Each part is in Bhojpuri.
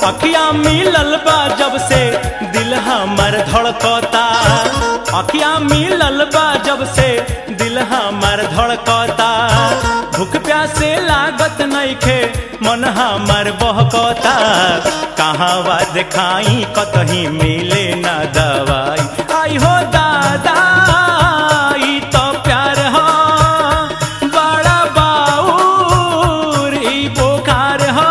अखिया मिलल बा जब से दिल हमर धड़कता अखिया मिलल बा जब से दिल हमर धड़कता भूख प्यासे लागत नइखे मन हमर बहकता कहाँ देखाई कतही मिले न दवाई आई हो दादा ई तो प्यार हो बड़ा बाउर ई बोखार हो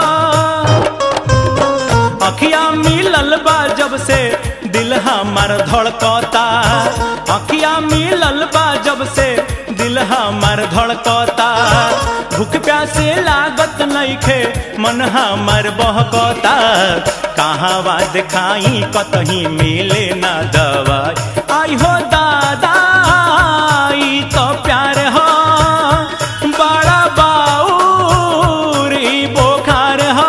अखिया मिलल बा जब से दिल हमर धड़कता अखिया मिलल बा जब से दिल हमर धड़कता भूख प्यासे लागत नइखे मन हमर बहकता कहाँ देखाई कतही मिले न दवाई आई हो दादा ई तो प्यार हो बड़ा बाउर ई बोखार हो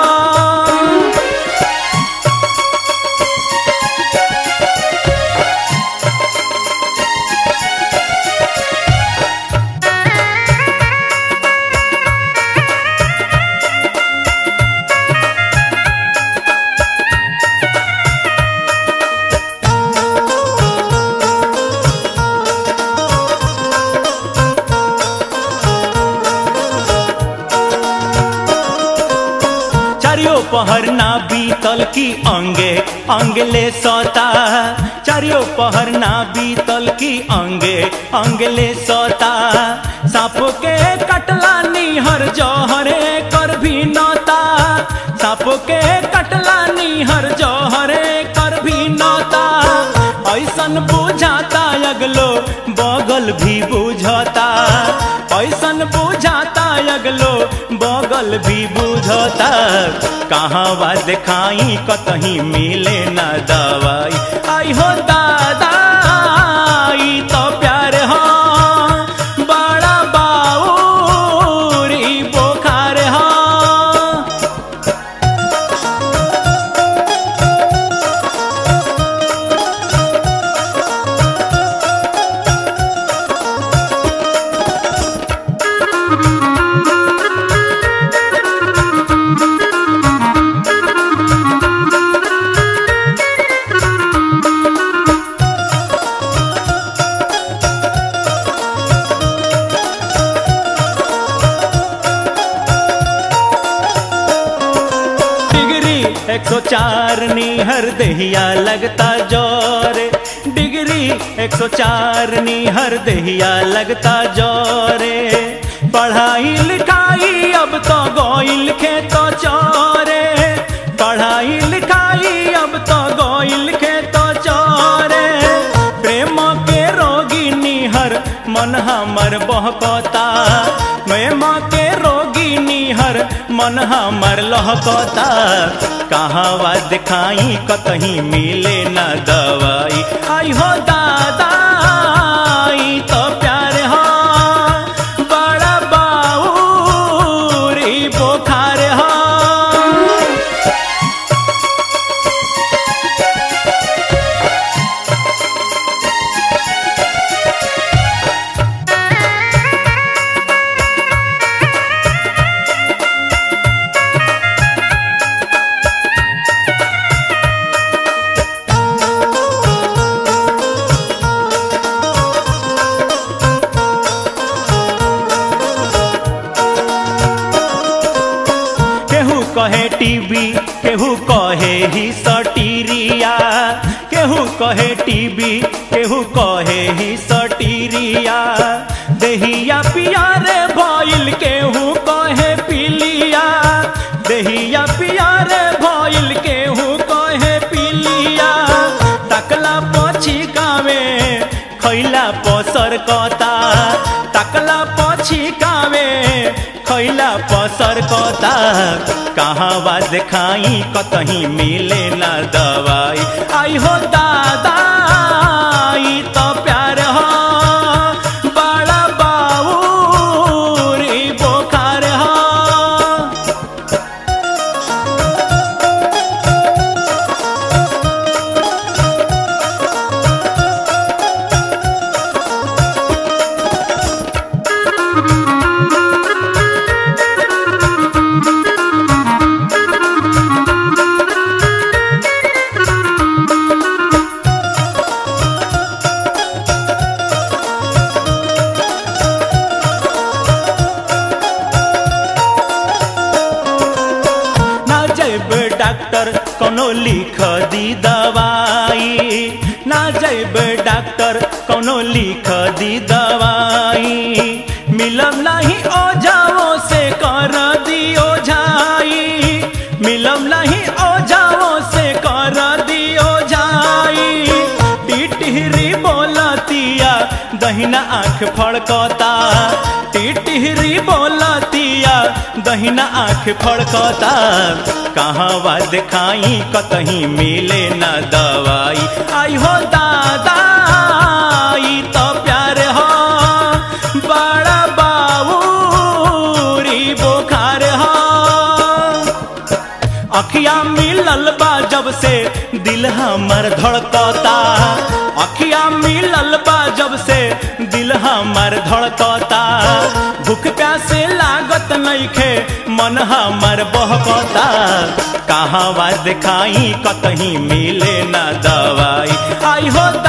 चारियों पहर ना बीतल की अंगे अंगले सोता चारियों पहर ना बीतल की अंगे अंगले सोता सांप के कटला निहर जौहरे कर भी नौता सांप के कटला निहर जौहरे कर भी नौता ऐसन बुझाता अगलो बगल भी बुझता ऐसन बुझाता अगलो बगल भी बुझता कहाँ देखाई कतही मिले न दवाई आई हो दादा ई तो प्यार हो बड़ा बाउर ई बोखार हो डिग्री 104 निहर दहिया लगता जोरे डिग्री 104 निहर दहिया लगता जोरे पढ़ाई लिखाई अब तो गोइल खेतो चोरे पढ़ाई लिखाई अब तो गोइल खेतो चोरे प्रेम के रोगी निहर मन हमर बहकता प्रेम के रोगी निहर मन हमर लहकता कहाँ दिखाई कतही मिले न दवाई आई हो दादा ई तो प्यार हो बड़ा बाउर ई बोखार हो केहू कहे टीवी केहू कहे ही सटीरिया केहू कहे टीवी केहू कहे ही सटीरिया दहिया पियारे भइल केहू कहे पीलिया दहिया पियारे भइल केहू कहे पीलिया तकला पछी गावे खैला पसर कता तकला पछी गावे खैला पसर कता कहाँ देखाई कतही मिले न दवाई आई हो दादा ई तो प्यार हो बड़ा बाउर ई बोखार हो डॉक्टर कोनो लिख दी दवाई ना जैब डॉक्टर कोनो लिख दी दवाई मिलब नहीं ओझाओ से कर दियो झाई मिलब नहीं ओझाओ से कर दियो झाई टिटहरी बोलतिया दहिना आँख फड़कता टिटहरी बोलतिया दहिना आँख फड़कता कहाँ बा दिखाई कतहीं मिले न दवाई आई हो दादा ई तो प्यार हो बड़ा बाबूरी बोखार हो अखिया मिलल बा जब से दिल हमर धड़कता अखिया मिलल बा जब से दिल हमर धड़कता भूख प्यासे लागत नइखे मन हमर बहकता कहाँ बा दिखाई कतहीं मिले न दवाई आई हो